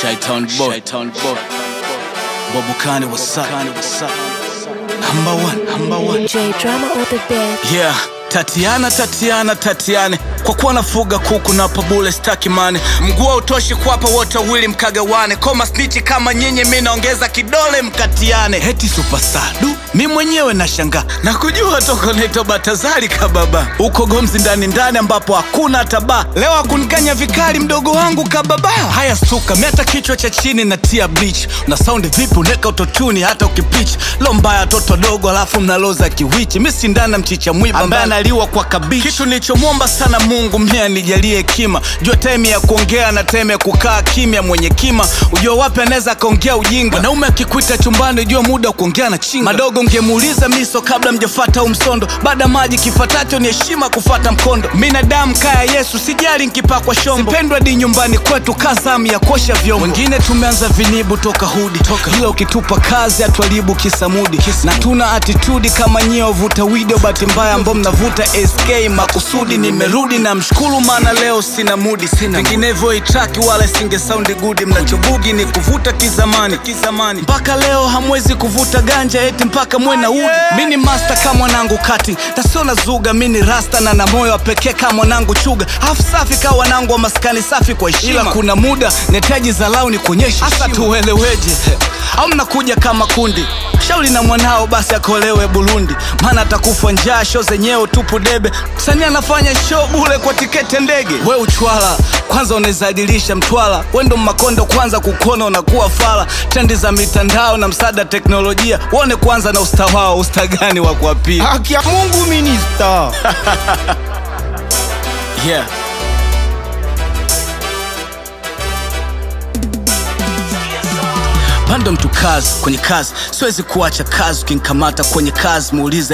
Shaitan boy. Shaitan boy. Bobukani what's up? What's up? Number one, number one. J drama or the bed. Yeah. Tatiana, Tatiana, Tatiane, kwa kuwa nafuga kuku na pabule staki mane, mguu hautoshi kuwapa wote wawili mkagawane, koma snichi kama nyinyi, mi naongeza kidole mkatiane. Heti superstar du, mi mwenyewe nashangaa na kujua toko naitwa Batazari kababa, uko Gomzi ndani ndani ambapo hakuna hata baa. Leo akunikanya vikali mdogo wangu kababa. Haya stuka, mi hata kichwa cha chini na tia bleach, na saundi vipi uneka utotuni hata ukipitch lo mbaya toto dogo, alafu mnaloza kiwichi, mi sindana mchicha mwiba ambaye analiwa kwa kabichi. Kitu nilichomwomba sana Mungu mia nijalie hekima, jua time ya kuongea na time ya kukaa kimya. Mwenye kima ujua wapi anaweza akaongea ujinga. Mwanaume akikuita chumbani, jua muda wa kuongea na chinga. Madogo ngemuuliza miso kabla mjafata au msondo, baada maji kifatacho ni heshima kufata mkondo. Minadamu kaya Yesu, sijali nkipakwa shombo, sipendwa di nyumbani kwetu kazamu ya kuosha vyombo. Wengine tumeanza vinibu toka hudi toka, ila ukitupa kazi atuharibu kisamudi na tuna atitudi kama nyie wavuta video, bahati mbaya ambao mnavuta SK makusudi. Nimerudi na mshukuru, maana leo sina mudi, sina vinginevyo itraki wala singe saundi gudi. Mnachobugi ni kuvuta kizamani kizamani, mpaka leo hamwezi kuvuta ganja eti mpaka mwe na udi. Mi ni master kama mwanangu kati tasio na zuga, mi ni rasta na na moyo wa pekee kama mwanangu chuga, afu safi kama wanangu wa maskani safi kwa heshima. Ila kuna muda netaji zalau ni kuonyesha hasa tueleweje, au mnakuja kama kundi shauri na mwanao basi akolewe Burundi, maana atakufa njaa. Show zenyewe tupu debe, msanii anafanya show bule kwa tiketi ndege. We uchwala kwanza unawezadilisha mtwala, we ndo makondo kwanza kukona unakuwa fala. Trendi za mitandao na msaada teknolojia, uone kwanza na usta wao, usta gani wa kuapia? Haki ya Mungu minista. Yeah. Pando mtu kazi kwenye kazi, siwezi kuacha kazi. Ukinikamata kwenye kazi muulize